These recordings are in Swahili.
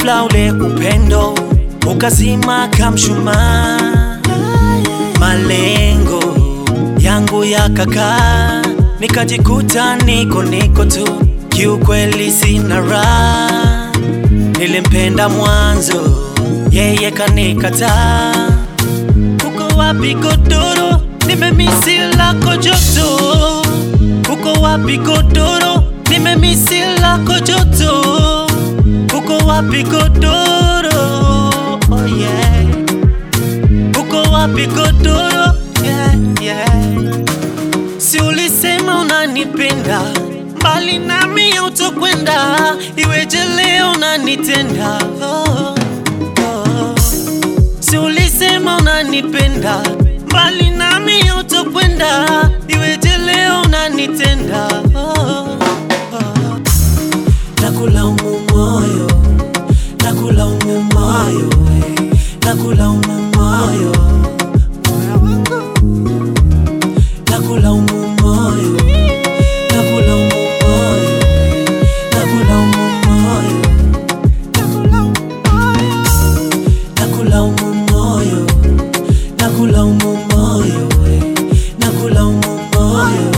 ghafla ule upendo ukazima kamshumaa, malengo yangu yakakaa, nikajikuta niko niko tu, kiukweli sina raha. Nilimpenda mwanzo, yeye kanikataa. Uko wapi godoro? Nimemisi lako joto. Uko wapi godoro? Nimemisi lako joto. Uko wapi godoro? Oh yeah. Uko wapi godoro? Yeah, yeah. Si ulisema unanipenda, mbali nami hautokwenda, iweje leo unanitenda? Oh, oh. Si ulisema unanipenda, mbali nami hautokwenda, iweje leo unanitenda? Oh, oh. Nakulaumu moyo, nakulaumu moyo, eh, nakulaumu moyo, moyo wangu nakulaumu moyo, nakulaumu moyo, nakulaumu moyo, nakulaumu moyo, nakulaumu moyo, nakulaumu moyo,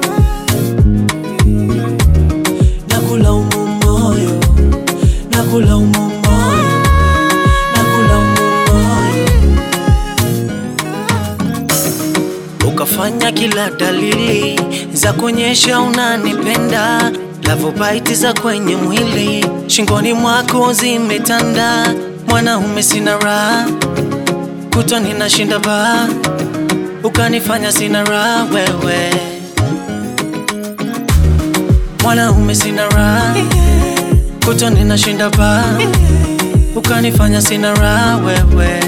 nakulaumu moyo, nakulaumu moyo, nakulaumu moyo ukafanya kila dalili za kuonyesha unanipenda, lavobaiti za kwenye mwili shingoni mwako zimetanda. Mwanaume sina raha, kutwa ninashinda baa, ukanifanya sina raha wewe. Mwanaume sina raha, kutwa ninashinda baa, ukanifanya sina raha wewe.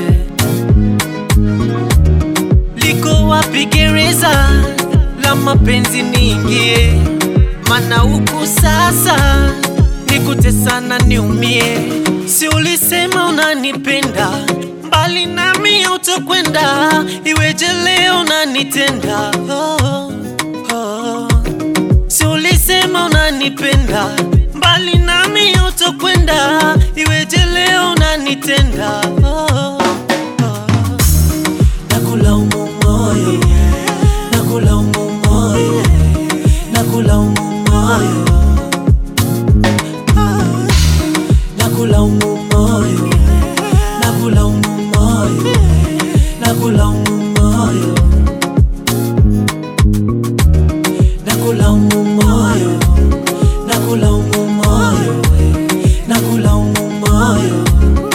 Liko wapi gereza la mapenzi niingie? Mana huku sasa nikutesana niumie. Si ulisema unanipenda, mbali nami hautokwenda, iweje leo unanitenda? Oh, oh. Si ulisema unanipenda, mbali nami hautokwenda, iweje leo unanitenda? Oh, oh. Nakulaumu moyo, nakulaumu moyo, nakulaumu moyo, nakulaumu moyo, nakulaumu moyo, nakulaumu moyo, nakulaumu moyo, nakulaumu moyo, nakulaumu moyo.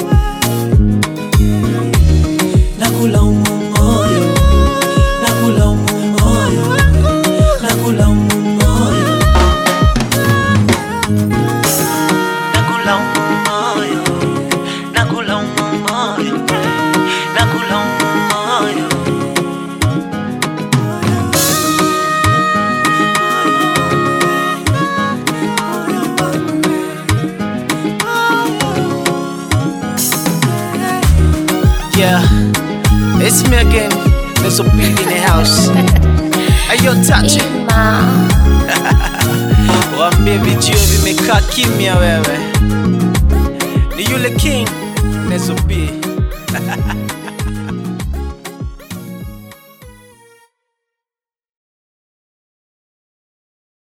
Nakulaumu moyo, nakulaumu moyo, nakulaumu moyo, nakulaumu moyo, nakulaumu moyo, nakulaumu moyo. Yeah, it's me again. There's a beat in the house. Hey, yo, touch it. Ima. Waambie vijio vimekaa kimya wewe. Ni yule king Nezo B.